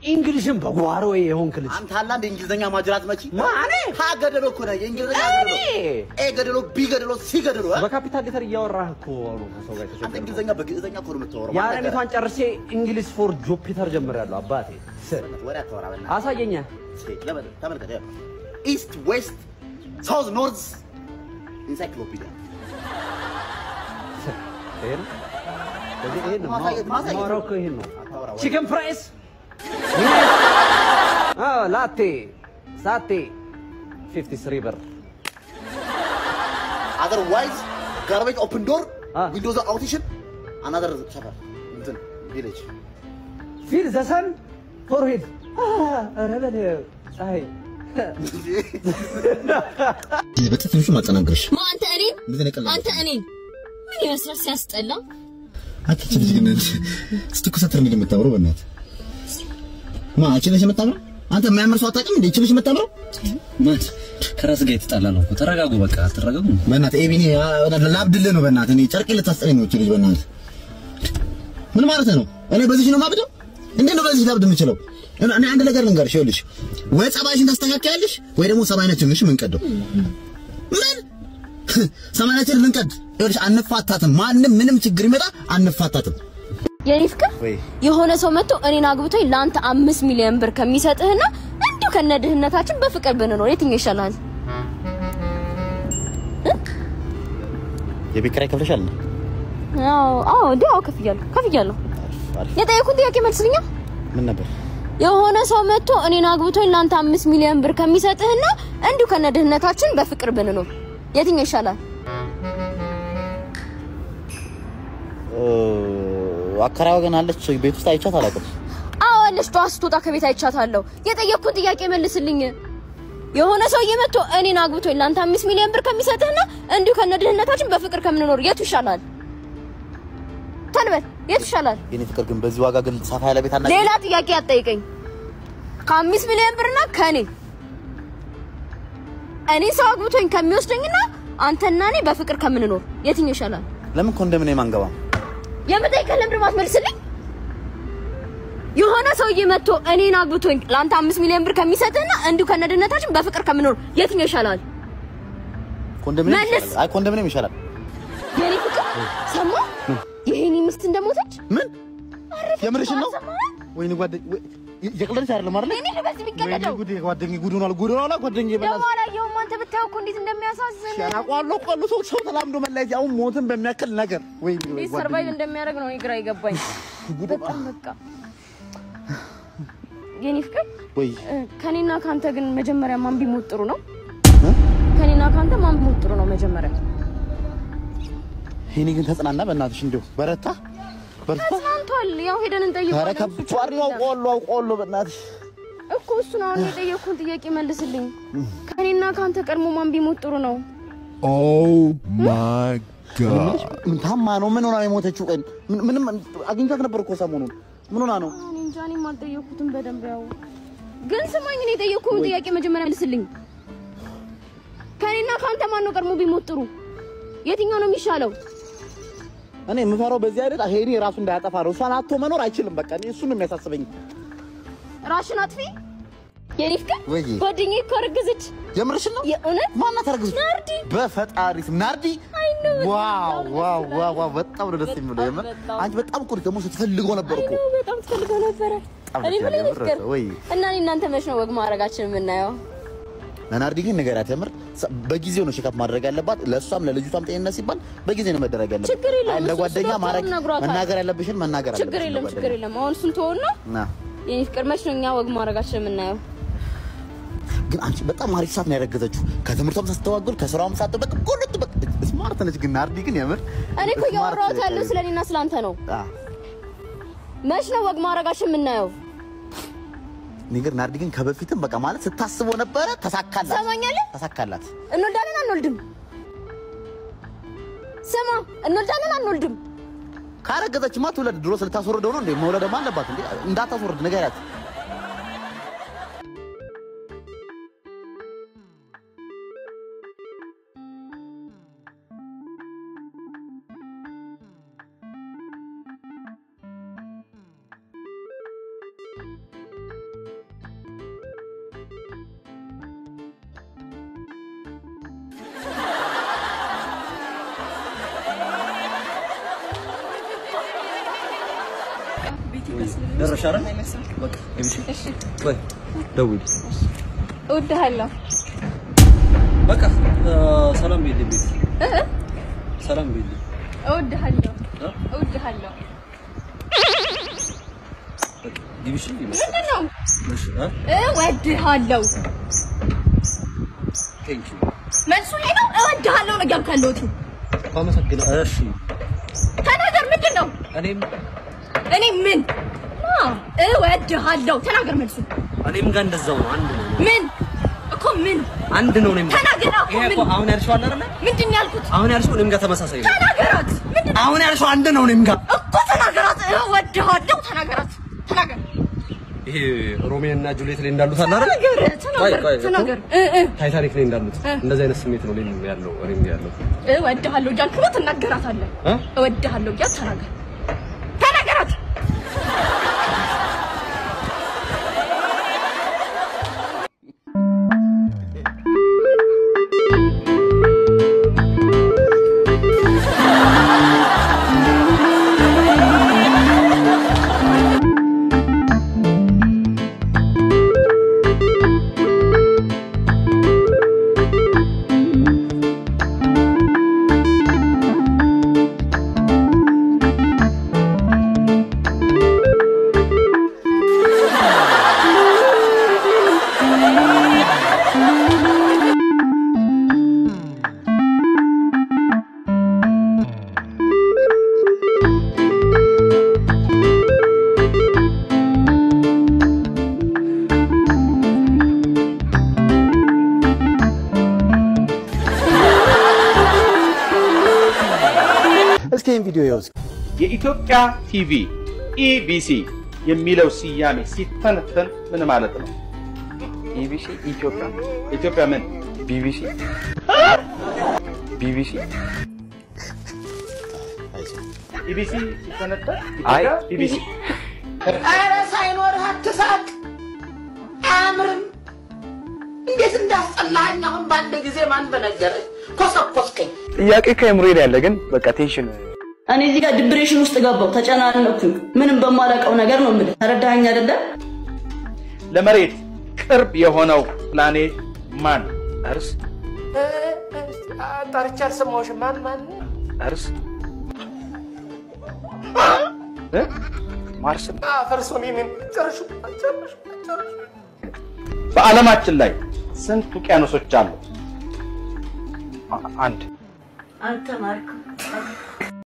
እንግሊሽን በጓሮ የሆንክ ልጅ አንተ አላ እንደ እንግሊዝኛ ማጅራት መቺ ማኔ ሀ ገደሎ እኮ ነህ። የእንግሊዝኛ እኔ ገደሎ ኤ ገደሎ ቢ ገደሎ ሲ ገደሎ እ? በካፒታል ሌተር እያወራህ እኮ ነው ከሰው ጋር አንተ የተቸገርኩት። እንግሊዝኛ በግዕዝኛ እኮ ነው የምታወራው። የአረቢቷን ጨርሼ እንግሊሽ ፎር ጁፒተር ጀምሬያለሁ አባቴ። ስ- ወሬ አታወራ በእናትህ። አሳየኛ ለበል ተመልከት። ኢስት ዌስት ሳውዝ ኖርዝ ኢንሳይክሎፒዲያ ይሄን ከዚህ ይሄን ነው ማሳየት- ማሳየት ማወራው እኮ ይሄን ነው። አታወራ ወሬ። ቺክን ፍራይስ ላቴ ሳቴ 53 ብር አዘርዋይዝ ጋርቤጅ ኦፕን ዶር አ። ዊንዶውዝ አውቲሽን አናዘር ሰፈር እንትን ቪሌጅ ፊል ዘሰን ፎርሄድ ኧረ በለው ፀሐይ በትንሹ ማጠናገርሽ ማ አንተ እኔን እንደዚህ ነቀል አንተ እኔን ምን ይመስላል ሲያስጠላ። አንተ እቺ ልጅ ግን ስትኮሳተር እንዴት የምታምረው በእናትህ ማ አንቺ ነሽ የምታምረው አንተ የሚያምር ሰው አታውቅም እንዴ እቺ ነሽ የምታምረው ማት ከራስ ጋር የተጣላ ነው እኮ። ተረጋጉ፣ በቃ አትረጋጉ። በእናትህ ኤቢኒ ላብድልህ ነው በእናትህ እኔ ጨርቄ ልታስጠለኝ ነው እቺ ልጅ በእናትህ ምን ማለት ነው እኔ በዚህ ነው ማብደው እንዴት ነው በዚህ ላብድ የምችለው እኔ አንድ ነገር ልንገርሽ ይኸውልሽ ወይ ጸባይሽን ታስተካክያለሽ ወይ ደግሞ ሰማይናችን ነሽ የምንቀደው ምን ሰማይናችን ልንቀድ ይኸውልሽ አንፋታትም ማንም ምንም ችግር ይመጣ አንፋታትም የኔ ፍቅር ወይ የሆነ ሰው መጥቶ እኔን አግብቶኝ ለአንተ አምስት ሚሊዮን ብር ከሚሰጥህና እንዲሁ ከነ ድህነታችን በፍቅር ብንኖር የትኛው ይሻላል? የቤት ኪራይ ከፍለሻል? አዎ አዎ እንዴ አዎ ከፍያለሁ ከፍያለሁ። አሪፍ። የጠየኩት ጥያቄ መልስልኛ። ምን ነበር? የሆነ ሰው መጥቶ እኔን አግብቶኝ ለአንተ አምስት ሚሊዮን ብር ከሚሰጥህና እንዲሁ ከነ ድህነታችን በፍቅር ብንኖር የትኛው ይሻላል? አከራዋ ግን አለች ቤት ውስጥ አይቻት አላውቅም። አዎ አለች። ጠዋት ስትወጣ ከቤት አይቻታለሁ። የጠየኩት ጥያቄ መልስልኝ። የሆነ ሰውዬ መጥቶ እኔን አግብቶኝ ለአንተ አምስት ሚሊዮን ብር ከሚሰጥህና እንዲሁ ከነ ድህነታችን በፍቅር ከምንኖር የቱ ይሻላል? ተንበል የቱ ይሻላል? የኔ ፍቅር ግን በዚህ ዋጋ ግን ሰፋ ያለ ቤት አና ሌላ ጥያቄ አትጠይቀኝ። ከአምስት ሚሊዮን ብርና ከኔ እኔ ሰው አግብቶኝ ከሚወስደኝና አንተና እኔ በፍቅር ከምንኖር የትኛው ይሻላል? ለምን ኮንዶሚኒየም አንገባም? የምጠይቀህ ለምንድን ነው የማትመልስልኝ? የሆነ ሰውዬ መጥቶ እኔን አግብቶኝ ለአንተ አምስት ሚሊዮን ብር ከሚሰጥህና እንዲሁ ከነድነታችን በፍቅር ከምኖር የትኛው ይሻላል? ኮንዶሚኒየም መልስ። ይሻላል። አይ ኮንዶሚኒየም ይሻላል። የኔ ፍቅር ሰማ የኔ ሚስት እንደሞተች ምን የምርሽን ነው? ሰማህ? ወይኔ ጓደኝ ወይ የቅለልሽ አይደለም አይደል? እኔ ልበስ ወይኔ የሚቀለደው ጉዴ ጓደኝ ጉድ ሆኗል ጉድ ሆኗል ጓደኝ ደግሞ በእናትሽ አላየሁም። አንተ ብታየው እኮ እንዴት እንደሚያሳዝን ያናቋለሁ ቆሉ ሰው ሰው ተላምዶ መለያየት ያው ሞትን በሚያክል ነገር ወይኔ ወይ እንዴት ሰርቫይቭ እንደሚያደርግ ነው እኔ ግራ ይገባኝ። በጣም በቃ የኔ ፍቅር ወይ እ፣ ከኔና ካንተ ግን መጀመሪያ ማን ቢሞት ጥሩ ነው? ከኔና ካንተ ማን ቢሞት ጥሩ ነው መጀመሪያ? ይሄኔ ግን ተጽናና በእናትሽ እንዲሁ በረታ በርታ ተስማምቷል። ያው ሄደን ኧረ እንጠይቀዋለን። ከባድ ነው አውቀዋለሁ አውቀዋለሁ በእናትሽ እኮ እሱን አሁን የጠየቅኩህን ጥያቄ መልስልኝ። ከኔና ካንተ ቀድሞ ማን ቢሞት ጥሩ ነው? ምን ታማ ነው ምን ሆና ነው የሞተችው ቀን ምን- ምንም አግኝቻት ነበር እኮ ሰሞኑን ምን ሆና ነው እኔ እንጃ እኔም አልጠየቅኩትም በደንብ ያው ግን ስማኝ፣ እኔ የጠየቅኩህን ጥያቄ መጀመሪያ መልስልኝ። ከኔና ካንተ ማን ነው ቀድሞ ቢሞት ጥሩ? የትኛው ነው የሚሻለው? እኔ የምፈራው በዚህ አይደል ሄኒ ራሱ እንዳያጠፋ ነው እሷን አቶ መኖር አይችልም በቃ እኔ እሱን ነው የሚያሳስበኝ ራሽን አጥፊ። የኔ ፍቅር ወይ ጓደኛዬ እኮ አረገዘች። የምርሽን ነው የእውነት ማናት አረግዝ ናርዲ። በፈጣሪ ስም ናርዲ አይ ነው ዋው ዋው ዋው ዋው በጣም ነው ደስ የሚለው የምር በጣም። አንቺ በጣም እኮ ደግሞ ስትፈልገው ነበር እኮ ነው በጣም ትፈልገው ነበረ። በጣም እኔ ደስ ምን ያለ ፍቅር የምር ወይ እና እኔ እናንተ መች ነው ወግ ማድረጋችን የምናየው? ለናርዲ ግን ንገሪያት የምር ሰ- በጊዜው ነው ሼካፕ ማድረግ ያለባት ለእሷም ለልጅቷም ጤንነት ሲባል በጊዜ ነው መደረግ ያለባት ችግር የለውም። አይ፣ እንደ እሱ ጓደኛ ዶክተሩ ማድረግ ነግሯታል። መናገር ያለብሽን መናገር አለብሽ ችግር እንደ የለም ጓደኛ። ችግር የለም። አሁን እሱን ተወውና ና የኔ ፍቅር መች ነው እኛ ወግ ማድረጋችን የምናየው? ግን አንቺ በጣም አሪፍ ሰዓት ነው ያረገዘችው ከትምህርቷም ሳትተዋጎል ከስራውም ሳትበቅ ጎልት በቅ ስማርት ነች ግን ናርዲ ግን የምር እኔ እኮ ስማርት እያወራሁት ነች። ያለው ስለኔና ስላንተ ነው። አ፣ መች ነው ወግ ማድረጋችን የምናየው? እኔ ግን ናርዲ ግን ከበፊትም በቃ ማለት ስታስበው ነበረ ተሳካላት ትሰማኛለህ? ተሳካላት እንወልዳለን አንወልድም? ስማ እንወልዳለን አንወልድም? ካረገዘችማ ትውለድ ድሮ ስልታስወርደው ነው እንዴ መውለድማ አለባት እንዴ እንዳታስወርድ ንገሪያት ደረሻ አይደል? በቃ ግብሽ ወይ ደውል። እወድሃለሁ። በቃ ሰላም ቤልኝ ቤት ሰላም ቤልኝ እወድሃለሁ። እወድሃለሁ። ግብሽ ምንድን ነው? እሺ አ እወድሃለሁ። ቴንክ ዩ መልሱ ይሄ ነው። እወድሃለሁ ነው እያልኩ ያለሁት። አመሰግናለሁ። እሺ ተናገር። ምንድን ነው? እኔም እኔ ምን አ እወድሃለሁ። ተናገር መልሱ እኔም ጋር እንደዛው ነው። አንድ ነው ምን እኮ ምን አንድ ነው። እኔም ጋር ተናገር። እኮ ይሄ ምን እኮ አሁን ያልሽው አለ አይደለ? ምንድን ነው ያልኩት? አሁን ያልሽው እኔም ጋር ተመሳሳይ ነው። ተናገራት። ምንድን አሁን ያልሽው አንድ ነው። እኔም ጋር እኮ ተናገራት። እወድሃለሁ። ተናገራት። ተናገር። ይሄ ሮሜዮ እና ጁሊየት ላይ እንዳሉት አለ አይደለ? ተናገር። ቆይ ቆይ ተናገር። ተናገር። እ እ ታይታኒክ ላይ እንዳሉት እንደዚህ አይነት ስሜት ነው እኔም ያለው እኔም ያለው እወድሃለሁ እያልክ ነው። ትናገራታለህ። እ? እወድሃለሁ እያልክ ተናገር። ተናገራት። እስኪ ይህን ቪዲዮ ይኸው እስኪ። የኢትዮጵያ ቲቪ ኢቢሲ የሚለው ስያሜ ሲተነተን ምን ማለት ነው? ኢቢሲ ኢትዮጵያ ኢትዮጵያ ምን ቢቢሲ ቢቢሲ ኢቢሲ ሲተነተን ኢትዮጵያ ቢቢሲ ኧረ ሳይኖርህ አትሳቅ። አያምርም። እንዴት እንዳስጠላኸኝ አሁን በአንድ ጊዜ ማን በነገረኝ? ኮሰኮስከኝ። ጥያቄ ከአእምሮዬ ላይ ያለ ግን በቃ ቴንሽን እኔ እዚህ ጋር ዲፕሬሽን ውስጥ ገባው፣ ተጨናነኩኝ። ምንም በማላውቀው ነገር ነው የምልህ። ተረዳኸኝ አይደለ? ለመሬት ቅርብ የሆነው ፕላኔት ማን? እርስ ጠርቼ አልሰማሁሽም። ማን ማን? እርስ እ? ማርስ ነው። ፈርሶን ይህንን ጨርሹ ጨርሹ ጨርሹ በዓለማችን ላይ ስንት ውቅያኖሶች አሉ? አ- አንድ አልተማርኩም።